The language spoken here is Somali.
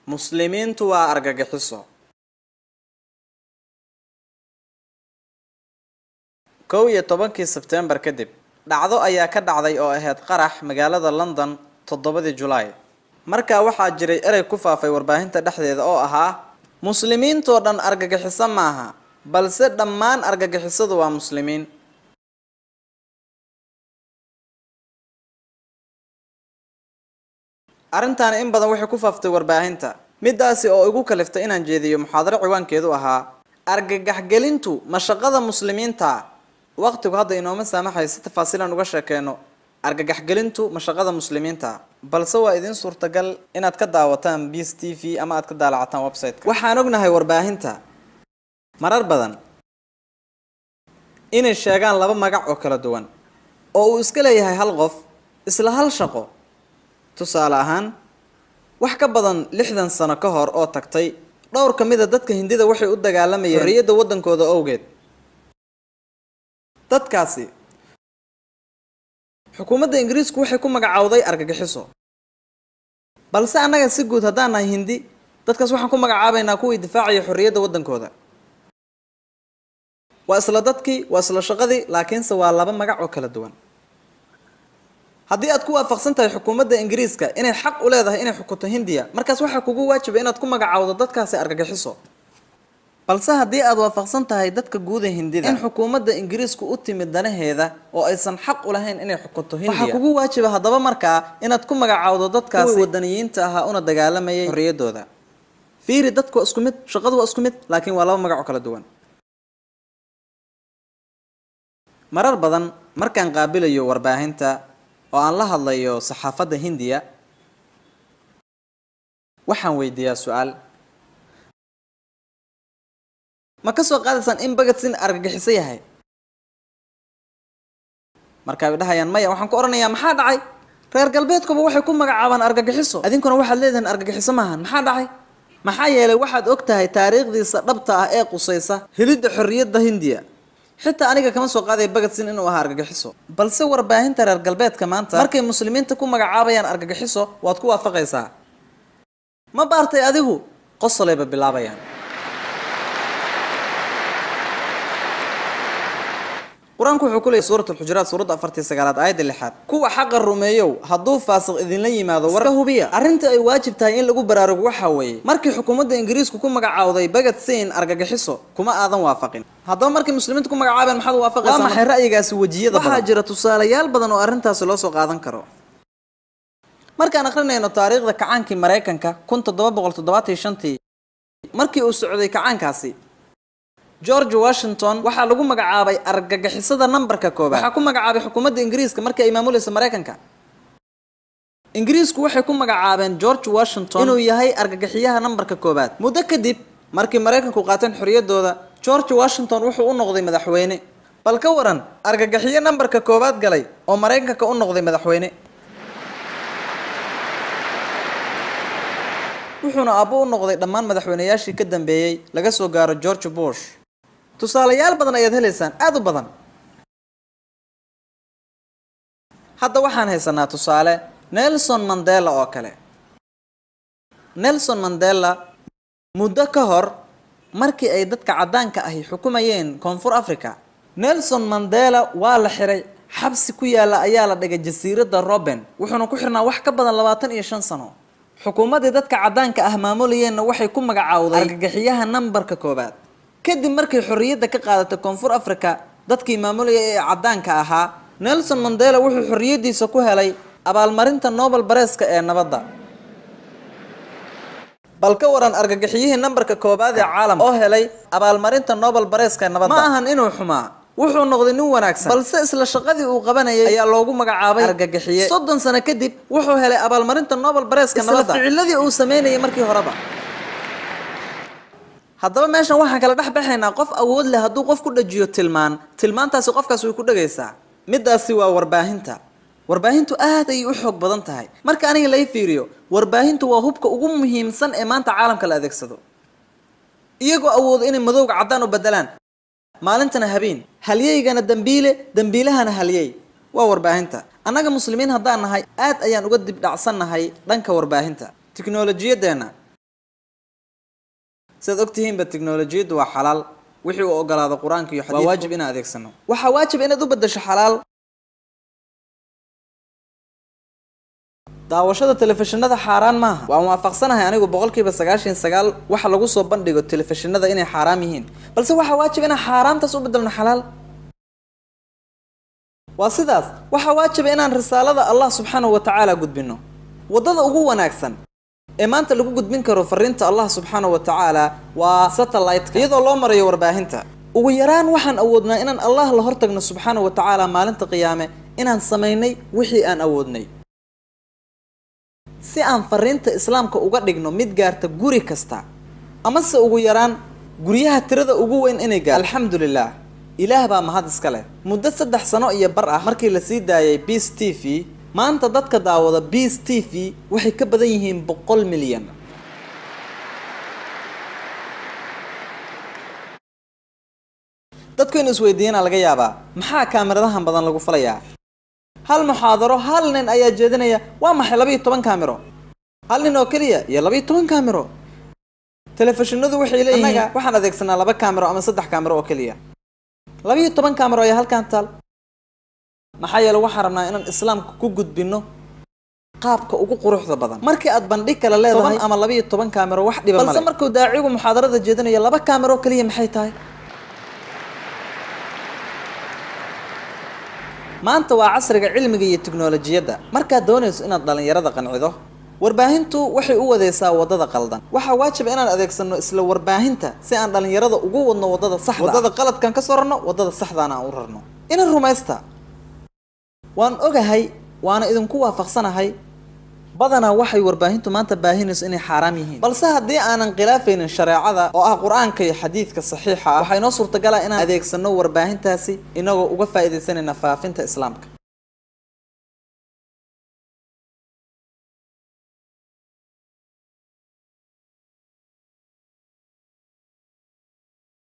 muslimiintu waa argagixiso kow iyo tobankii sebtembar kadib dhacdo ayaa ka dhacday oo ahayd qarax magaalada london toddobadii julaay markaa waxaa jiray erey ku faafay warbaahinta dhexdeeda oo ahaa muslimiintoo dhan argagixiso maaha balse dhammaan argagixisadu waa muslimiin arrintaani in badan waxay ku faaftay warbaahinta midaasi oo igu kaliftay inaan jeediyo muxaadaro ciwaankeedu ahaa argagaxgelintu ma shaqada muslimiinta waqtigu hadda inooma saamaxayo si tafaasiilan uga sheekeeno argagaxgelintu ma shaqada muslimiinta balse waa idiin suurtagal inaad ka daawataan bs t v ama aad ka daalacataan website-ka waxaan ognahay warbaahinta marar badan inay sheegaan laba magac oo kala duwan oo uu iska leeyahay hal qof isla hal shaqo tusaale ahaan wax ka badan lixdan sano ka hor oo tagtay dhowr ka mid a dadka hindida waxay u dagaalamayeen xorriyadda waddankooda owgeed dadkaasi xukuumadda ingiriisku waxay ku magacaawday argagixiso balse annaga si guud haddaan nahay hindi dadkaas waxaan ku magacaabaynaa kuwii difaacaya xorriyadda waddankooda waa isla dadkii waa isla shaqadii laakiinse waa laba magac oo kala duwan haddii aad ku waafaqsan tahay xukuumadda ingiriiska inay xaq u leedahay inay xukunto hindiya markaas waxaa kugu waajiba inaad ku magacaawdo dadkaasi argagixiso balse haddii aad waafaqsan tahay dadka guuda hindida in xukuumadda ingiriisku u timid danaheeda oo aysan xaq u lahayn inay xukunto hindiya waxaa kugu waajiba haddaba markaa inaad ku magacaawdo dadkaasi wadaniyiinta ahaa una dagaalamayay xorriyaddooda fiiri dadku waa isku mid shaqadu waa isku mid laakiin waa laba magac oo kala duwan marar badan markaan qaabilayo warbaahinta oo aan la hadlayo saxaafadda hindiya waxaan weydiiyaa su-aal ma ka soo qaadaysaan in bagadsin argagixiso yahay markaa bay dhahayaan maya waxaan ku odhanayaa maxaa dhacay reer galbeedkuba waxay ku magacaabaan argagixiso idinkuna waxaad leedihiin argagixiso maahan maxaa dhacay maxaa yeelay waxaad og tahay taariikhdiisa dhabta ah ee qusaysa helidda xorriyadda hindiya xitaa aniga kama soo qaadaya bagadsin inuu ahaa argagixiso balse warbaahinta reer galbeedka maanta markay muslimiinta ku magacaabayaan argagixiso waad ku waafaqaysaa ma baartay adigu qosolayba bilaabayaan qur-aanku wuxuu ku leeyay suurat alxujuraat suuradda afartii sagaalaad aayadda lixaad kuwa xaqa rumeeyow hadduu faasiq idinla yimaado warka hubiya arrinta ay waajib tahay in lagu baraarugo waxaa weeye markii xukuumadda ingiriisku ku magacaawday bagad sein argagixiso kuma aadan waafaqin haddaba markay muslimiinta ku magacaabeen maxaad waafaqaysaa waa maxay ra'yigaasi wejiyada waxaa jira tusaalayaal badan oo arrintaasi loo soo qaadan karo markaan akrinayno taariikhda kacaankii maraykanka kun toddoba boqol toddobaatan iyo shantii markii uu socday kacaankaasi george washington waxaa lagu magacaabay argagixisada nambarka koobaad waxaa ku magacaabay xukuumadda ingiriiska markii ay maamulaysa maraykanka ingiriisku waxay ku magacaabeen george washington inuu yahay argagixiyaha nambarka koobaad muddo kadib markii maraykanku qaateen xorriyaddooda george washington wuxuu u noqday madaxweyne bal ka waran argagixiyo nambarka koobaad galay oo maraykanka u noqday madaxweyne wuxuuna aabbo u noqday dhammaan madaxweynayaashii ka dambeeyey laga soo gaaro george bush tusaalayaal badan ayaad helaysaan aada u badan hadda waxaan haysanaa tusaale nelson mandela oo kale nelson mandela muddo ka hor markii ay dadka caddaanka ahi xukumayeen koonfur africa nelson mandela waa la xiray xabsi ku yaalla ayaa la dhigay jasiiradda robben wuxuuna ku xirnaa wax ka badan labaatan iyo shan sano xukuumaddii dadka caddaanka ah maamulayeenna waxay ku magacaawday argagixiyaha nambarka koobaad kadib markay xorriyadda ka qaadatay koonfur africa dadkii maamulayay ee caddaanka ahaa nelson mandela wuxuu xorriyaddiisa ku helay abaalmarinta nobel bareeska ee nabadda bal ka waran argagixiyihii nambarka koobaad ee caalamka oo helay abaalmarinta nobel bareeska ee nabadda ma ahan inuu xumaa wuxuu noqday nin wanaagsan balse isla shaqadii uu qabanayay ayaa loogu magacaabay argagixiye soddon sano kadib wuxuu helay abaalmarinta nobel bareeska nabadda ficiladii uu sameynayay markii horeba haddaba meeshan waxaan kala dhex baxaynaa qof awood leh hadduu qof ku dhajiyo tilmaan tilmaantaasi qofkaas way ku dhagaysaa midaasi waa warbaahinta warbaahintu aad ayay u xoog badan tahay marka aniga lai fiiriyo warbaahintu waa hubka ugu muhiimsan ee maanta caalamka la adeegsado iyagoo awoodo inay madowga caddaan u bedelaan maalintana habeen halyeygana dembiile dembiilahana halyey waa warbaahinta annaga muslimiin haddaan nahay aad ayaan uga dib dhacsannahay dhanka warbaahinta tiknolojiyadeenna sidaad ogtihiinba tiknolojiyaddu waa xalaal wixii uu ogolaado qur-aanka iyo xadiidku waa waajib inaan adeegsano waxaa waajib inaad u bedasho xalaal daawashada telefishinada xaaraan maaha waan waafaqsanahay anigu boqolkiiba sagaashan sagaal waxa lagu soo bandhigo telefishinada inay xaaraam yihiin balse waxaa waajib inaan xaaraamtaas u bedelno xalaal waa sidaas waxaa waajiba inaan risaalada allah subxaanahu wa tacaala gudbino waddada ugu wanaagsan ee maanta lagu gudbin karo fariinta allah subxaanahu wa tacaala waa satellite iyadoo loo marayo warbaahinta ugu yaraan waxaan awoodnaa inaan allah la hortagno subxaanahu wa tacaala maalinta qiyaame inaan samaynay wixii aan awoodnay si aan fariinta islaamka uga dhigno mid gaarta guri kasta amase ugu yaraan guryaha tirada ugu weyn inay gaarto alxamdulilah ilaah baa mahad iska leh muddo saddex sano iyo bar ah markii la sii daayay beas t v maanta dadka daawada beas t v waxay ka badan yihiin boqol milyan dadku in isweydiiyana laga yaabaa maxaa kaamiradahan badan lagu falayaa hal muxaadaro hal nin ayaa jeedinaya waa maxay labayo toban kaamiro hal nin oo keliya iyo labayo toban kaamiro telefishinadu waxay leeyihiin waxaan adeegsanaa laba kaamiro ama saddex kaamiro oo keliya labayo toban kaamiro ayaa halkan taal maxaa yeele waxaan rabnaa inaan islaamka ku gudbino qaabka ugu quruxda badan markii aad bandhig kale leedahay ama labayo toban kaamiro wax dhiba balse markuu daacigu muxaadarada jeedinayo laba kaamiro oo keliya maxay tahay maanta waa casriga cilmiga iyo tiknolojiyadda markaad doonayso inaad dhallinyarada qancido warbaahintu waxay u wadeysaa waddada qaldan waxaa waajiba inaan adeegsano isla warbaahinta si aan dhallinyarada ugu wadno waddada saxda waddada qaladkan ka soo rarno waddada saxdaana aan u rarno inan rumaysta waan ogahay waana idinku waafaqsanahay badanaa waxay warbaahintu maanta baahinayso inay xaaraam yihiin balse haddii aanan khilaafaynin shareecada oo ah qur-aanka iyo xadiidka saxiixa ah waxaa inoo suurtagalaa inaan adeegsano warbaahintaasi inagoo uga faa'iidaysanayna faafinta islaamka